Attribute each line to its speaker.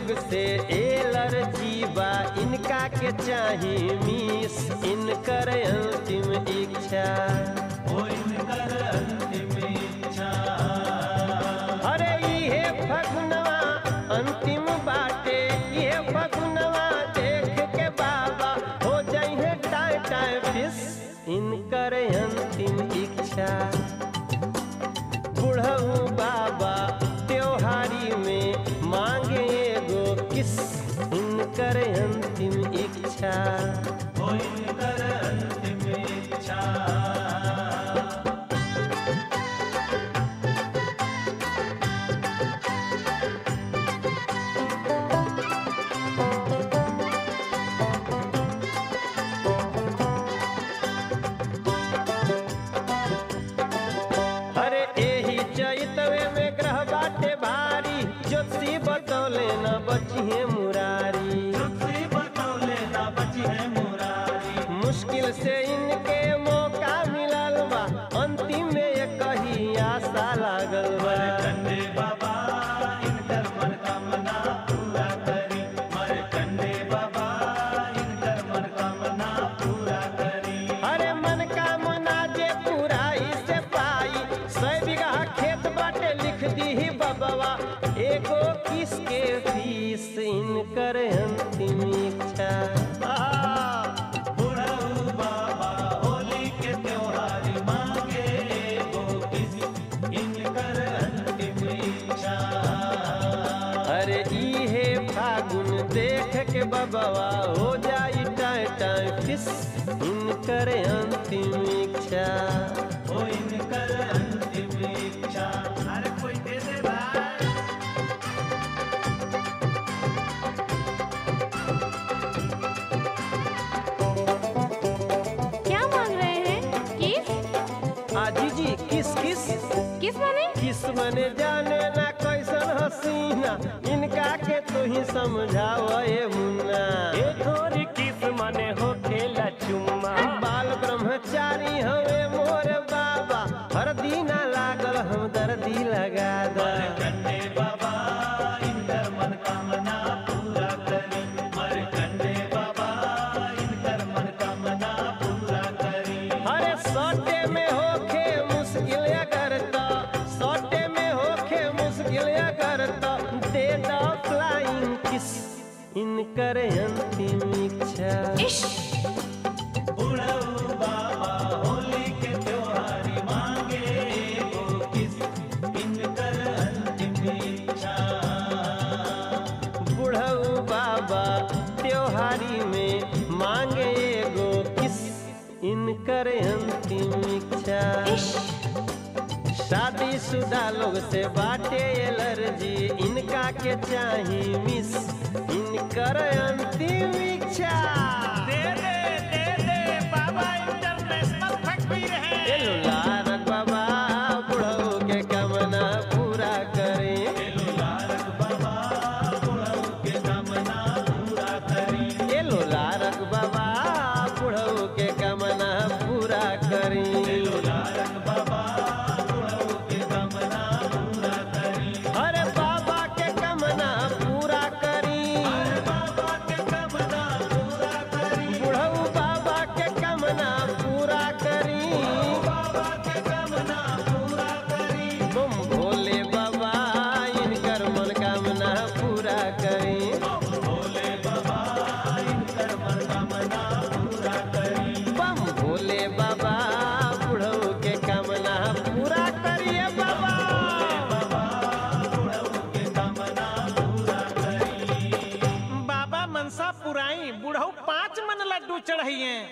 Speaker 1: लोग से एलर्जी बा इनका के चाही मिस इनकर अंतिम इच्छा
Speaker 2: ओ इनकर अंतिम इच्छा
Speaker 1: अरे इहे फगुनवा अंतिम बाटे इहे फगुनवा देख के बाबा हो जाइए टाइ टाइ फिस इनकर अंतिम इच्छा बुढ़ऊ बाबा त्योहारी में मांगे एगो किस इनकर अंतिम इच्छा
Speaker 2: ओ इनकर अंतिम इच्छा
Speaker 1: अरे एही चैतवे में ग्रह बाटे भारी ज्योतिषी बतौले न बचिए मुरारी
Speaker 2: तुलसी बतौले ना बची है मुरारी
Speaker 1: मुश्किल से इनके मौका मिलल बा अंतिम में ये कही आशा लागल बा
Speaker 2: कंडे बाबा इनकर मनोकामना पूरा करी मर कंडे बाबा इनकर मनोकामना पूरा करी
Speaker 1: अरे मन का मना जे पूरा से पाई सौ बीघा खेत बाटे लिख दी ही बबवा एगो किसके फीस इनकर अंतिम इच्छा
Speaker 2: बुढ़ऊ बाबा होली के त्योहारी मांगे एगो किसी इनकर अंतिम इच्छा
Speaker 1: अरे इहे फागुन देख के बबवा हो जाई टाइ टाइ फिस इनकर अंतिम इच्छा
Speaker 2: ओ इनकर अंतिम इच्छा अरे कोई दे दे भाई
Speaker 3: क्या मांग रहे हैं किस
Speaker 1: आजी जी किस किस
Speaker 3: किस माने
Speaker 1: किस मने जाने ना कैसन हसीना इनका के तू ही समझाव ए मुन्ना
Speaker 4: ए थोरी किस मने हो खेला चुम्मा
Speaker 1: बाल ब्रह्मचारी हवे मोर बाबा हर दीना लागल हम दर्दी लगा दा
Speaker 2: कंडे बाबा इनकर मनोकामना पूरा करी मर कंडे बाबा इनकर मनोकामना पूरा करी
Speaker 1: अरे सौटे में होखे मुश्किल अगर तो सौटे में होखे मुश्किल अगर तो दे दो फ्लाइंग किस इनकर अंतिम इच्छा
Speaker 3: इश
Speaker 2: बुढ़ऊ बाबा होली के त्योहारी मांगे एगो किस इनकर अंतिम इच्छा
Speaker 1: बुढ़ऊ बाबा त्योहारी में मांगे एगो किस इनकर अंतिम इच्छा
Speaker 3: इश
Speaker 1: शादीशुदा लोग से बाटे एलर्जी इनका के चाही मिस इनकर अंतिम इच्छा
Speaker 4: दे दे दे दे बाबा इंटरनेशनल फकीर है
Speaker 1: एलो लारक बाबा बुढ़ऊ के कमना पूरा करें
Speaker 2: लारक बाबा बुढ़ऊ के कामना पूरा करी
Speaker 1: एलो लारक बाबा बुढ़ऊ के कमना पूरा करें
Speaker 2: लारक बाबा बुढ़ऊ के कामना पूरा करी
Speaker 1: अरे बाबा के कमना पूरा करी
Speaker 2: बाबा के कामना पूरा करी
Speaker 1: बुढ़ऊ बाबा के कमना पूरा करी
Speaker 2: बाबा के कामना पूरा करी
Speaker 1: तुम भोले बाबा इनकर मनोकामना पूरा करी
Speaker 2: भोले बाबा इनकर मनोकामना पूरा करी
Speaker 1: बम भोले बाबा बुढ़ऊ के कामना पूरा करिए बाबा
Speaker 2: बुढ़ऊ के कामना पूरा करी
Speaker 4: बाबा मनसा पुराई बुढ़ऊ पाँच मन लड्डू चढ़ाइए